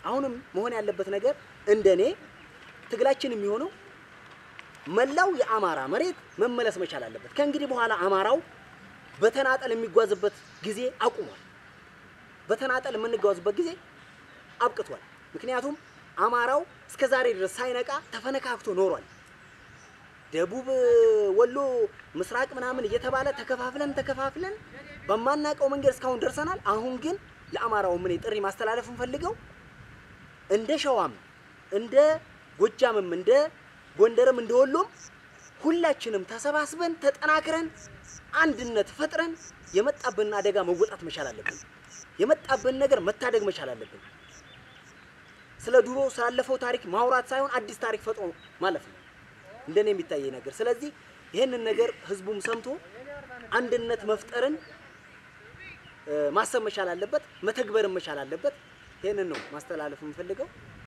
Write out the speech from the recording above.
አሁንም መሆን ያለበት ነገር እንደኔ ትግላችን የሚሆነው መላው የአማራ መሬት መመለስ መቻል አለበት። ከእንግዲህ በኋላ አማራው በተናጠል የሚጓዝበት ጊዜ አቁሟል። በተናጠል የምንጓዝበት ጊዜ አብቅቷል። ምክንያቱም አማራው እስከ ዛሬ ድረስ ሳይነቃ ተፈነካክቶ ኖሯል። ደቡብ ወሎ፣ ምስራቅ ምናምን እየተባለ ተከፋፍለን ተከፋፍለን በማናውቀው መንገድ እስካሁን ደርሰናል። አሁን ግን ለአማራው ምን ጥሪ ማስተላለፍ እንፈልገው እንደ ሸዋም እንደ ጎጃምም እንደ ጎንደርም እንደ ወሎም ሁላችንም ተሰባስበን ተጠናክረን አንድነት ፈጥረን የመጣብንን አደጋ መወጣት መቻል አለብን። የመጣብን ነገር መታደግ መቻል አለብን። ስለ ድሮ ስላለፈው ታሪክ ማውራት ሳይሆን አዲስ ታሪክ ፈጥሮ ማለፍ ነው እንደኔ የሚታየኝ ነገር። ስለዚህ ይህንን ነገር ህዝቡም ሰምቶ አንድነት መፍጠርን እ፣ ማሰብ መቻል አለበት፣ መተግበርን መቻል አለበት። ይህንን ነው ማስተላለፍ የምፈልገው።